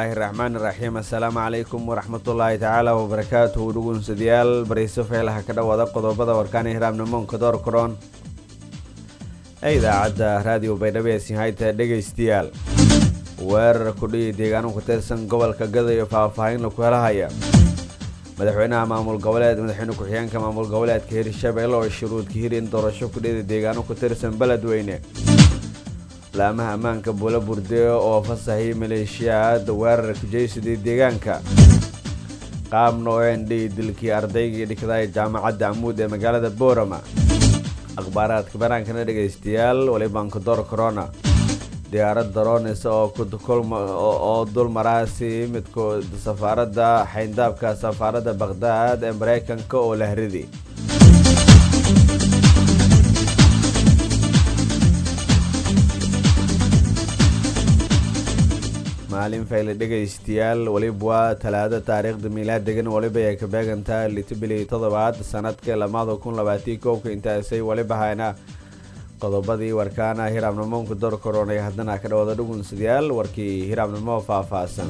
bismillaahi raxmaani raxiim assalaamu calaykum waraxmatullaahi tacaala wabarakaatuhu dhugunsadayaal bariiso feelaha ka dhowaada qodobada warkaana hiraabnimonka door koron ee idaacadda raadiyo baydhabo ee sinhayta dhegaystayaal weerar kudhiyi deegaano ku tirsan gobolka gada iyo faahfaahin laku helahaya madaxweynaha maamul goboleed madaxweyne ku-xigeenka maamul goboleedka hirshabelle oo shuruudka hiri in doorasho kudhiyada deegaano ku tirsan beledweyne laamaha ammaanka buula burdeo oo fasaxiyay maleeshiyaad weerarka jeysadii deegaanka qaabna oo endhi dilkii ardaygii dhigday jaamacadda amuud ee magaalada boorama akhbaaraadka banaankana dhegaystayaal walibanka door corona diyaarad daronis oo dul maraasi midkood safaaradda xayndaabka safaaradda bakhdad ee maraykanka oo la hriday maalin fayle dhegaystayaal weliba waa talaado taariikhda miilaadegan waliba ay ka beegantaa litibili toddobaad sanadka lamada kun labaatii koobka intaasay waliba hayna qodobadii warkaana hiraabnimonka door koronay haddana ka dhawada dhugunsadayaal warkii hiraabnimo faahfaahsan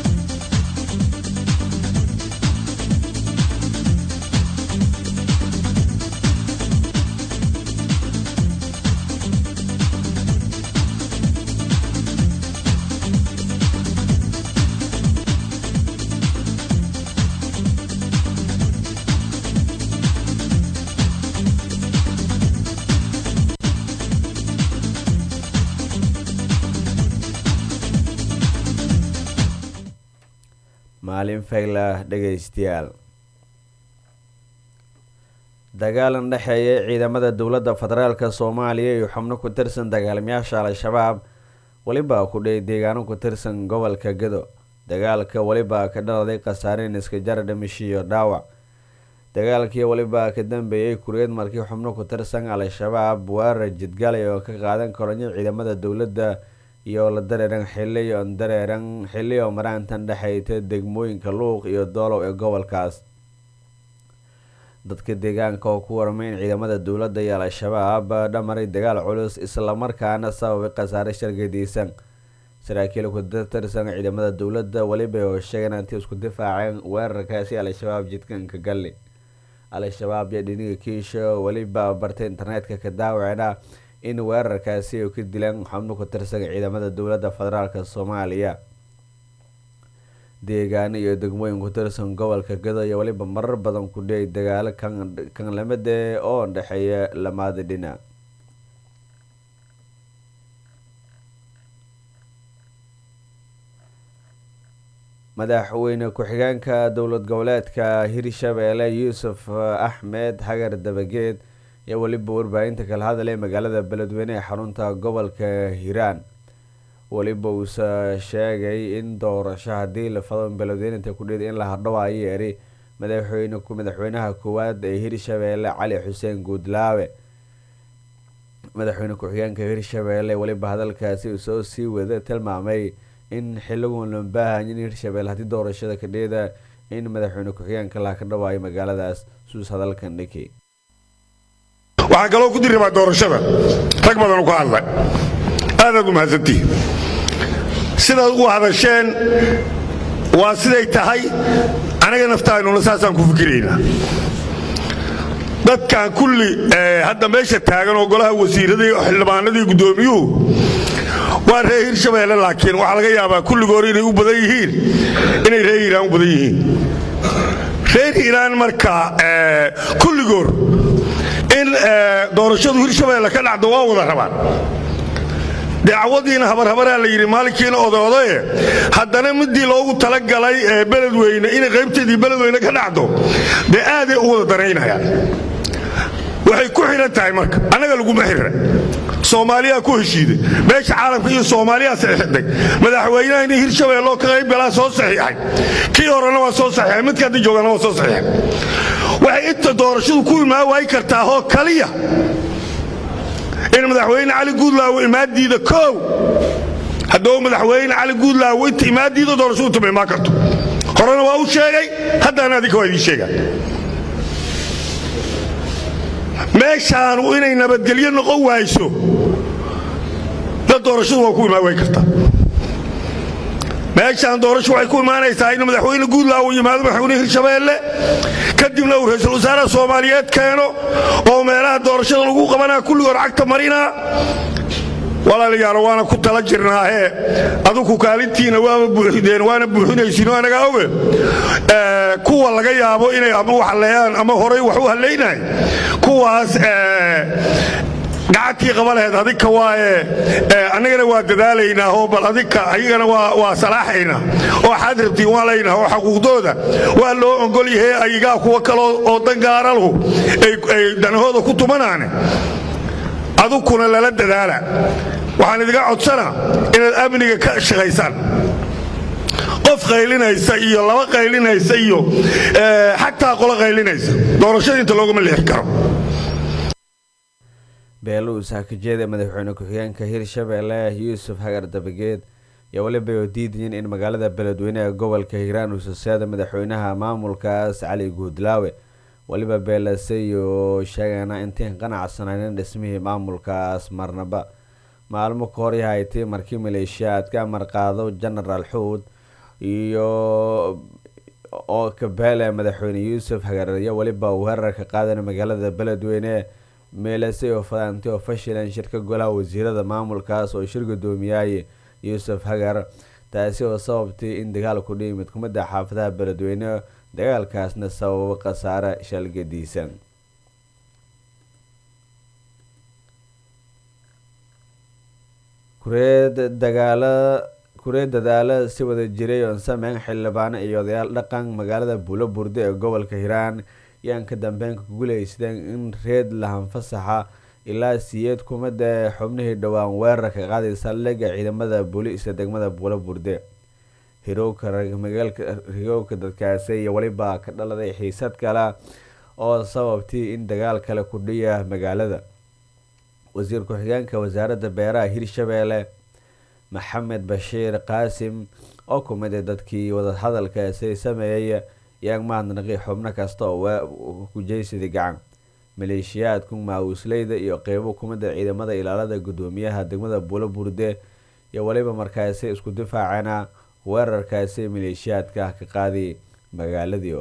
maalin fayla dhegaystayaal dagaalan dhexeeya ciidamada dowladda federaalk soomaaliya iyo xubno ku tirsan dagaalamayaasha al-shabaab weliba ku dhey deegaano ku tirsan gobolka gado dagaalka weliba ka dhaladay khasaareen iska jara dhimishiyo dhaawac dagaalkii weliba ka dambeeyey kureed markii xubno ku tirsan al-shabaab weerar jidgalay oo ka qaadan koronyo ciidamada dowladda iyo la dareeran xiliyo dareeran xiliyo maraantan dhexayta degmooyinka luuq iyo doolow ee gobolkaas dadka deegaanka oo ku warmay in ciidamada dowladda iyo al-shabaab dhamaray dagaal culus islamarkaana sababay khasaare shargadiisan saraakiil ku tirsan ciidamada dowladda weliba oo sheegeen intii isku difaaceen weerarkaasi al-shabaab jidkanka galli al-shabaab iyo dhiniga kiisha weliba bartay internetka ka daawacna in weerarkaasi ay ka dileen xubno ku tirsan ciidamada dowladda federaalk soomaaliya deegaano iyo degmooyin ku tirsan gobolka gado iyo weliba marar badan ku dhiyay dagaalo kan lamide oo dhexeeya lamaada dhinac madaxweyne ku-xigeenka dowlad goboleedka hirshabelle yuusuf axmed xagar dabageed iyo weliba warbaahinta kala hadalay magaalada beledweyne ee xarunta gobolka hiiraan weliba uuse sheegay in doorasho haddii la fado beledweyneta kudhid in la hadhowaayo yeeri madaxweyne madaxweynaha koowaad ee hirshabelle cali xuseen guudlaawe madaxweyne ku-xigeenka hirshabelle weliba hadalkaasi uu soo sii wada tilmaamay in xiligun loo baahan in hirshabelle haddii doorashada kadhida in madaxweyne ku-xigeenka laha ka dhawaayo magaaladaas suus hadalkan dhiki waxaan kaloo ku diribaa doorashada rag badan ku hadla aadaad u mahadsantihi sidaad ugu hadasheen waa siday tahay anaga naftaanuna saasaan ku fikiraynaa dadkan kulli hadda meesha taagan oo golaha wasiiradii xildhibaanadii guddoomiyuhu waa reer hirshabeelle laakiin waxaa laga yaabaa kulligoor inay u badan yihiin inay reer hiiraan u badan yihiin reer hiiraan marka kulligoor in doorashadu hirshabeelle ka dhacdo waa wada rabaan dacwadiina habarhabaraa la yidhi maalinkiina odoodae haddana midii loogu talagalay ee beledweyne inay qaybteedii beledweyne ka dhacdo dee aaday u wada danaynayaan waxay ku xidhan tahay marka annaga laguma xirira soomaaliyaa ku heshiiday meesha caalamka iyo soomaaliyaa saxiixday madaxweynaha inay hirshabeelloo ka qaybgalaa soo saxiixay kii horena waa soo saxiixay midka hadda joogana waa soo saxiixay waxay inta doorashadu ku imaan waayi kartaa oo kaliya in madaxweyne cali guudlaawo imaadiida koow hadduu madaxweyne cali guudlaawo inta imaadiida doorashadu tuma imaan karto horena waa u sheegay haddana adinka waa idiin sheegaa meeshaanu inay nabadgelyo noqon waayso dad doorashadu waa ku imaan way kartaa meeshaan doorasho waxay ku imaanaysaa in madaxweyne guudlaa uu yimaado madaxweyne hirshabeelle kadibna uu ra-iisul wasaaraha soomaaliyeed keeno oo meelaha doorashada lagu qabanaa kulligood cagta marinaa walaalayaalo waana ku tala jirnaahee adugu kaalintiina waaba buuxideen waana buuxinaysiin anagaa oge kuwa laga yaabo inay ama wax halleeyaan ama horay wax u hallaynahay kuwaas gacantii qaba laheyd adika waaye annagana waa dadaalaynaa oo bal adika ayagana waa salaaxaynaa oo xaad rabtiin waa laynaa oo xaquuqdooda waa loo ogol yahay ayagaa kuwa kaloo oo dangaaralahu ay danahooda ku tumanaane adukuna lala dadaala waxaan idiga codsanaa inaad amniga ka shaqaysaan qof qaylinaysa iyo laba qaylinaysa iyo xataa qolo qaylinaysa doorashada inta loogama leexi karo beeluus hakajeeda madaxweyne ku-xigeenka hirshabeelle yuusuf hagar dabageed iyo weliba oo diidayin in magaalada beledweyne ee gobolka hiiraan uu saseeda madaxweynaha maamulkaas cali guudlaawe weliba beelase oo sheegana intiin qanacsanaynin dhismihii maamulkaas marnaba maalmo ka hor yahaytay markii maleeshiyaadka amar qaado genaraal xuud iyo oo kabeele madaxweyne yuusuf hagareeyo weliba weerarka qaadana magaalada beledweyne meelase oo fadaantay oo fashilan shirka golaha wasiirada maamulkaas oo shir gudoomiyaaye yuusuf hagar taasi oo sababtay in dagaalku dhihi mid kumida xaafadaha beledweyne dagaalkaasna sababo khasaare shalgadiisan kureed dagaala kureed dadaalo si wada jiray oon sameyn xildhibaano iyo odayaal dhaqan magaalada buulo burde ee gobolka hiiraan yaan ka dambeyn ku guulaysteen in reed lahanfasaxa ilaa siyeed kumida xubnihii dhowaan weerarka qaaday saldhigga ciidamada booliiska degmada buulo burde hirowka dadkaasi iyo weliba ka dhaladay xiisad kale oo sababtay in dagaal kale kudhiya magaalada wasiir ku-xigeenka wasaaradda beeraha hirshabeelle maxamed bashiir qaasim oo kumid a dadkii wadahadalkaasi sameeyay yaan mahadnaqi xubno kasta oo kujeysaday gacan maleeshiyaadku maawusleyda iyo qeybo kumida ciidamada ilaalada gudoomiyaha degmada buulo burde iyo weliba markaasi isku difaacana weerarkaasi maleeshiyaadka ka qaaday magaaladii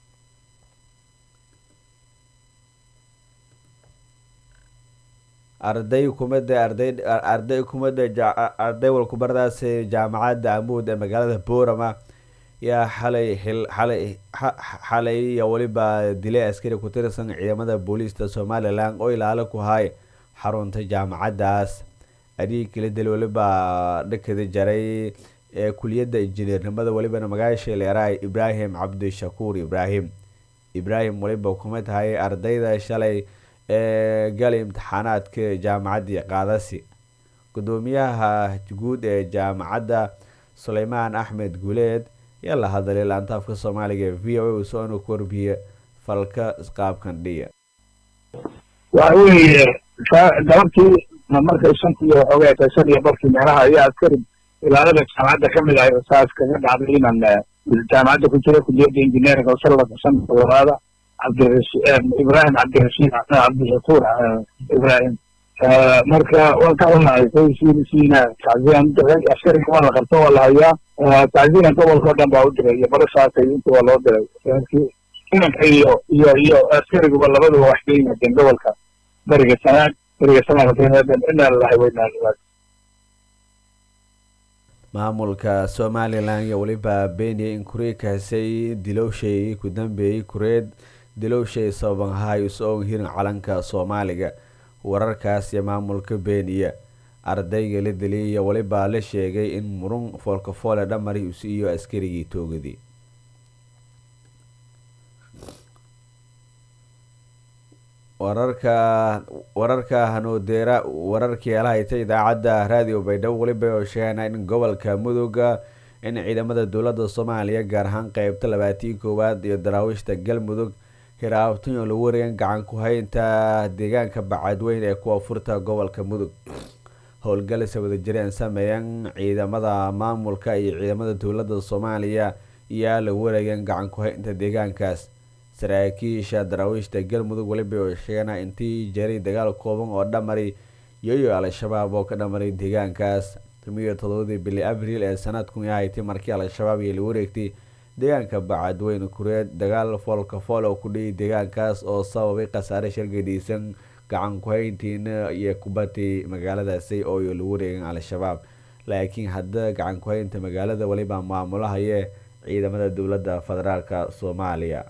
arday kumida arday kumida arday walkubardaas jaamacadda amuud ee magaalada boorama yaa xalay xalay xalay iyo weliba dilay askari ku tirsan ciidamada booliista somalilan oo ilaalo ku hay xarunta jaamacaddaas adhii kala dil weliba dhakada jaray ee kuliyadda injineernimada welibana magaasha leeraha ibraahim cabdishakuur ibraahim ibraahim weliba kuma tahay ardayda shalay ee galay imtixaanaadka jaamacaddii qaadasi gudoomiyaha guud ee jaamacadda suleymaan axmed guuleed yaa la hadalay laantaafka soomaaliga ee v o a soo inuu ku warbiye falka qaabkan dhiya waxa weeye galabtii markay shantii waxoogay tahay shan iyo barkii meelaha ayaa askari ilaalada jaamacadda ka mid ahay saas kaga dhacday inaan jaamacadda ku jira kuliyadda injineeringa sallaka shanka labaada ibrahim cabdirashiid cabdishakuur ibrahim marka waan ka xunahay saysiina tacziyan askariga waa la qabto waa la hayaa tacziyan gobolka o dhan baa u diray iyo barashaasay inta waa loo diray inanka iyo iyo iyo askariguba labaduba wax ka yimaadeen gobolka beriga sanaag beriga sanaag inaa lalahay weynaa maamulka somalilan iyo weliba beniya in kureekaasay dilowshay ku dambeeyey kureed dilowshay sababan ahay is-oon hirin calanka soomaaliga wararkaas iyo maamulka beniya ardayga la diliyay iyo weliba la sheegay in murun foolkafoole dhamari iyo askarigii toogadii wararka wararka hanuudeera wararkii alahayta idaacadda raadiyo baydhabo weliba oo sheegana in gobolka mudugga in ciidamada dowladda soomaaliya gaar ahaan qeybta labaatii koowaad iyo daraawiishta galmudug hiraabtan oo lagu wareegan gacan ku haynta deegaanka bacadweyn ee kuwa furta gobolka mudug howlgalisa wadajireen sameeyan ciidamada maamulka iyo ciidamada dowladda soomaaliya iyaa lagu wareegan gacan ku haynta deegaankaas saraakiisha daraawiishta galmudug weliba oo sheegana intii jaray dagaal kooban oo dhamari yoyo al-shabaab oo ka dhamaray deegaankaas tumiyo todobadii bili abriil ee sanadkun ahaytay markii al-shabaab iyo la wareegtay deegaanka bacadweyne kureed dagaal foolka fool oo ku dhiyay deegaankaas oo sababay khasaare shargadhiisan gacan ku-hayntiina iyo kubatay magaaladaasi oo la wareegan al-shabaab laakiin hadda gacan ku-haynta magaalada weliba maamulahayee ciidamada dowladda federaalk soomaaliya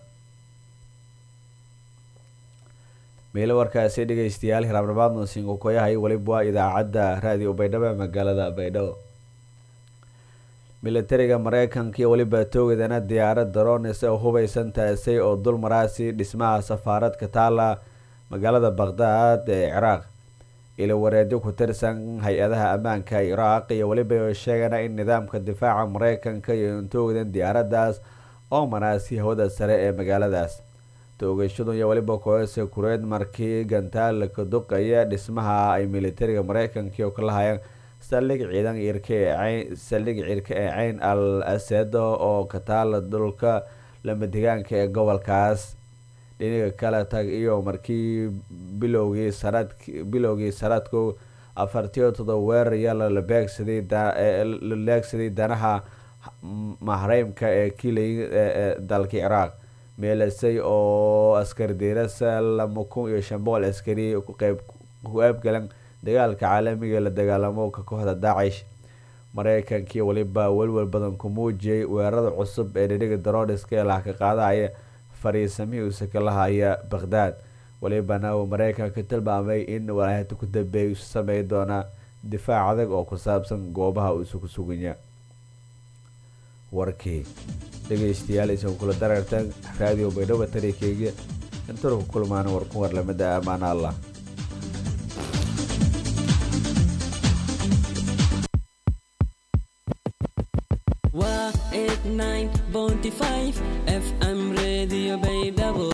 meelo warkaasi dhegeystayaal hiraabnabaadno singokoyahay weliba waa idaacadda raadiyo baydhabo ee magaalada baydhabo militariga mareykanka iyo weliba toogedana diyaarad darones oo hubeysan taasay oo dul maraasi dhismaha safaaradka taala magaalada baqdaad ee ciraaq ilo wareedyo ku tirsan hay-adaha ammaanka ciraaq iyo weliba sheegana in nidaamka difaaca mareykanka iyo intoogedan diyaaradaas oo maraasi hawada sare ee magaaladaas toogashadu iyo weliba koose kureed markii gantaal ka duqaya dhismaha ay militariga mareykanka oo kala hayaan saldhig ciidan irka ee saldhig cirka ee ceyn al asedo oo ka taala dhulka lamadegaanka ee gobolkaas dhinaga kala tag iyo markii bilowgii sanad bilowgii sanadku afartiyo todoba weerar yala la beegsaday la leegsaday danaha mahreymka ee kilay ee dalka ciraaq meelasay oo askar diirasa lama kun iyo shan boqol askari kuqeyb ku qaybgalan dagaalka caalamiga la dagaalamo ka kooxda daacish mareykankii weliba welwel badan ku muujiyay weerarada cusub ee dhiniga darodiska ee laha ka qaadaya fariisamihii uuse kala haya baqhdaad welibana uu mareykanka tilmaamay in walaahata ku dambeeyay isu sameyn doona difaac adag oo ku saabsan goobaha uu isugu suganya warkii dhegeystayaal isan kula darartan raadiyo baydhabo tarikeyga intanu ku kulmaana war ku warlamada ammaana allah waa 89.5 fm radio baydhabo